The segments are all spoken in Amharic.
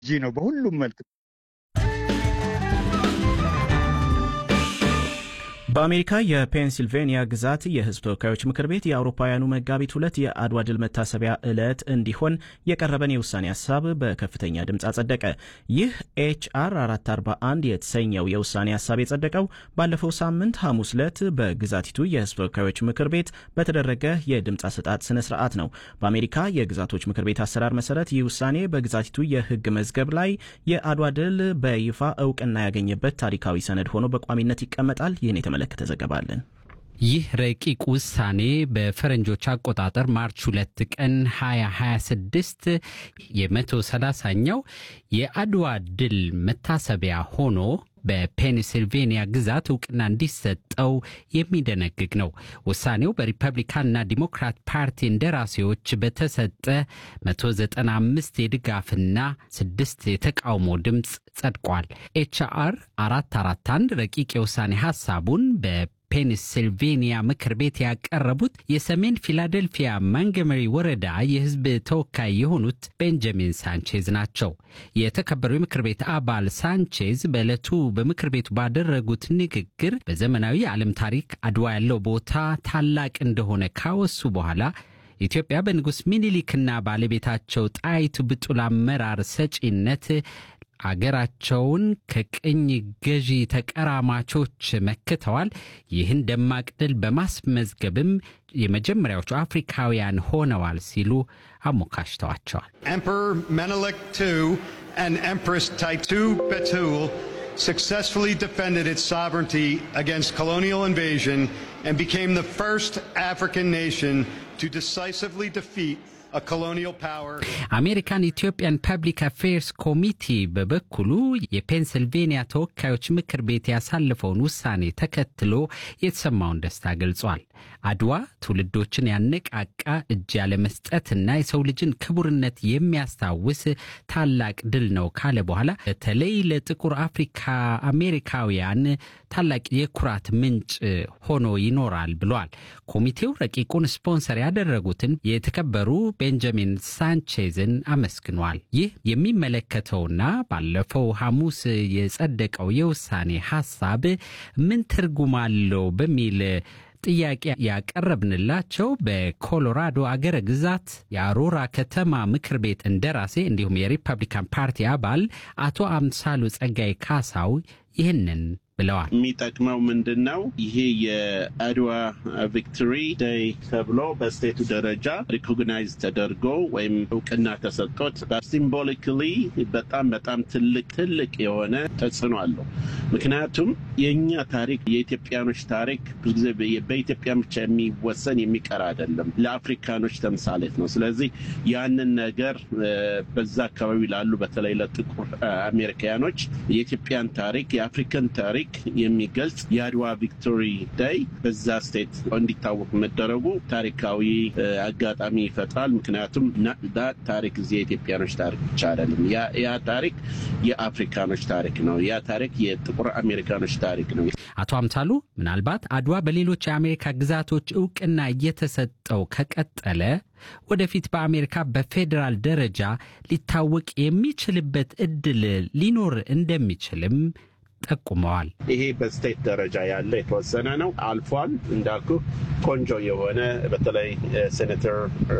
ነው በሁሉም መልክ። በአሜሪካ የፔንሲልቬንያ ግዛት የሕዝብ ተወካዮች ምክር ቤት የአውሮፓውያኑ መጋቢት ሁለት የአድዋ ድል መታሰቢያ ዕለት እንዲሆን የቀረበን የውሳኔ ሀሳብ በከፍተኛ ድምፅ አጸደቀ። ይህ ኤችአር 441 የተሰኘው የውሳኔ ሀሳብ የጸደቀው ባለፈው ሳምንት ሐሙስ ዕለት በግዛቲቱ የሕዝብ ተወካዮች ምክር ቤት በተደረገ የድምፅ አሰጣጥ ስነ ስርዓት ነው። በአሜሪካ የግዛቶች ምክር ቤት አሰራር መሰረት ይህ ውሳኔ በግዛቲቱ የሕግ መዝገብ ላይ የአድዋ ድል በይፋ እውቅና ያገኘበት ታሪካዊ ሰነድ ሆኖ በቋሚነት ይቀመጣል። ይህን የተመለከተ ዘገባ አለን። ይህ ረቂቅ ውሳኔ በፈረንጆች አቆጣጠር ማርች ሁለት ቀን 2026 የ130ኛው የአድዋ ድል መታሰቢያ ሆኖ በፔንሲልቬንያ ግዛት እውቅና እንዲሰጠው የሚደነግግ ነው። ውሳኔው በሪፐብሊካንና ዲሞክራት ፓርቲ እንደራሴዎች በተሰጠ 195 የድጋፍና 6 የተቃውሞ ድምፅ ጸድቋል። ኤችአር 441 ረቂቅ የውሳኔ ሐሳቡን በ ፔንሲልቬንያ ምክር ቤት ያቀረቡት የሰሜን ፊላደልፊያ ማንገመሪ ወረዳ የሕዝብ ተወካይ የሆኑት ቤንጃሚን ሳንቼዝ ናቸው። የተከበሩ የምክር ቤት አባል ሳንቼዝ በዕለቱ በምክር ቤቱ ባደረጉት ንግግር በዘመናዊ የዓለም ታሪክ አድዋ ያለው ቦታ ታላቅ እንደሆነ ካወሱ በኋላ ኢትዮጵያ በንጉሥ ሚኒሊክና ባለቤታቸው ጣይቱ ብጡል አመራር ሰጪነት አገራቸውን ከቅኝ ገዢ ተቀራማቾች መክተዋል። ይህን ደማቅ ድል በማስመዝገብም የመጀመሪያዎቹ አፍሪካውያን ሆነዋል ሲሉ አሞካሽተዋቸዋል። Emperor Menelik II and Empress Taitu Betul successfully defended its sovereignty against colonial invasion and became the first African nation to decisively defeat a colonial power. አሜሪካን ኢትዮጵያን ፐብሊክ አፌርስ ኮሚቲ በበኩሉ የፔንስልቬንያ ተወካዮች ምክር ቤት ያሳለፈውን ውሳኔ ተከትሎ የተሰማውን ደስታ ገልጿል። አድዋ ትውልዶችን ያነቃቃ እጅ ያለመስጠትና የሰው ልጅን ክቡርነት የሚያስታውስ ታላቅ ድል ነው ካለ በኋላ በተለይ ለጥቁር አፍሪካ አሜሪካውያን ታላቅ የኩራት ምንጭ ሆኖ ይኖራል ብሏል። ኮሚቴው ረቂቁን ስፖንሰር ያደረጉትን የተከበሩ ቤንጃሚን ሳንቼዝን አመስግኗል። ይህ የሚመለከተውና ባለፈው ሐሙስ የጸደቀው የውሳኔ ሐሳብ ምን ትርጉም አለው በሚል ጥያቄ ያቀረብንላቸው በኮሎራዶ አገረ ግዛት የአሮራ ከተማ ምክር ቤት እንደራሴ እንዲሁም የሪፐብሊካን ፓርቲ አባል አቶ አምሳሉ ጸጋይ ካሳው ይህንን ብለዋል። የሚጠቅመው ምንድን ነው? ይሄ የአድዋ ቪክቶሪ ዴይ ተብሎ በስቴቱ ደረጃ ሪኮግናይዝ ተደርጎ ወይም እውቅና ተሰጥቶት ሲምቦሊካሊ በጣም በጣም ትልቅ ትልቅ የሆነ ተጽዕኖ አለው። ምክንያቱም የእኛ ታሪክ የኢትዮጵያኖች ታሪክ ብዙ ጊዜ በኢትዮጵያ ብቻ የሚወሰን የሚቀር አይደለም፣ ለአፍሪካኖች ተምሳሌት ነው። ስለዚህ ያንን ነገር በዛ አካባቢ ላሉ በተለይ ለጥቁር አሜሪካኖች የኢትዮጵያን ታሪክ የአፍሪካን ታሪክ የሚገልጽ የአድዋ ቪክቶሪ ዳይ በዛ ስቴት እንዲታወቅ መደረጉ ታሪካዊ አጋጣሚ ይፈጥራል። ምክንያቱም ታሪክ እዚህ የኢትዮጵያኖች ታሪክ ብቻ አይደለም። ያ ታሪክ የአፍሪካኖች ታሪክ ነው። ያ ታሪክ የጥቁር አሜሪካኖች ታሪክ ነው። አቶ አምሳሉ ምናልባት አድዋ በሌሎች የአሜሪካ ግዛቶች እውቅና እየተሰጠው ከቀጠለ ወደፊት በአሜሪካ በፌዴራል ደረጃ ሊታወቅ የሚችልበት እድል ሊኖር እንደሚችልም ጠቁመዋል። ይሄ በስቴት ደረጃ ያለ የተወሰነ ነው፣ አልፏል። እንዳልኩ ቆንጆ የሆነ በተለይ ሴኔተር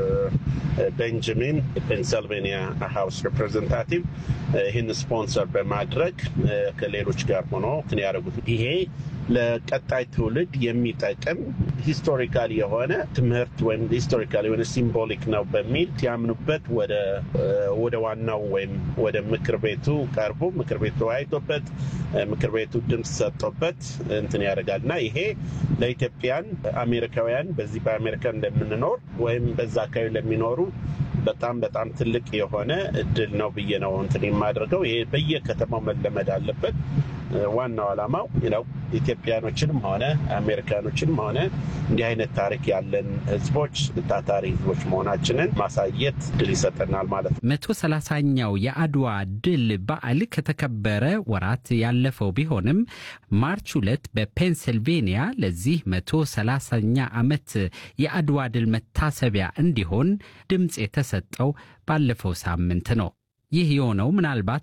ቤንጃሚን ፔንሰልቬኒያ ሃውስ ሪፕሬዘንታቲቭ ይህን ስፖንሰር በማድረግ ከሌሎች ጋር ሆኖ እንትን ያደረጉት ይሄ ለቀጣይ ትውልድ የሚጠቅም ሂስቶሪካል የሆነ ትምህርት ወይም ሂስቶሪካል የሆነ ሲምቦሊክ ነው በሚል ሲያምኑበት ወደ ዋናው ወይም ወደ ምክር ቤቱ ቀርቦ ምክር ቤቱ ተወያይቶበት ምክር ቤቱ ድምፅ ሰጥቶበት እንትን ያደርጋል እና ይሄ ለኢትዮጵያን አሜሪካውያን በዚህ በአሜሪካ እንደምንኖር ወይም በዛ አካባቢ ለሚኖሩ በጣም በጣም ትልቅ የሆነ እድል ነው ብዬ ነው እንትን የማደርገው። ይሄ በየከተማው መለመድ አለበት። ዋናው ዓላማው ነው ኢትዮጵያኖችንም ሆነ አሜሪካኖችንም ሆነ እንዲህ አይነት ታሪክ ያለን ህዝቦች ታታሪ ህዝቦች መሆናችንን ማሳየት ድል ይሰጠናል ማለት ነው። መቶ ሰላሳኛው የአድዋ ድል በዓል ከተከበረ ወራት ያለፈው ቢሆንም ማርች ሁለት በፔንስልቬንያ ለዚህ መቶ ሰላሳኛ ዓመት የአድዋ ድል መታሰቢያ እንዲሆን ድምፅ የተሰጠው ባለፈው ሳምንት ነው። ይህ የሆነው ምናልባት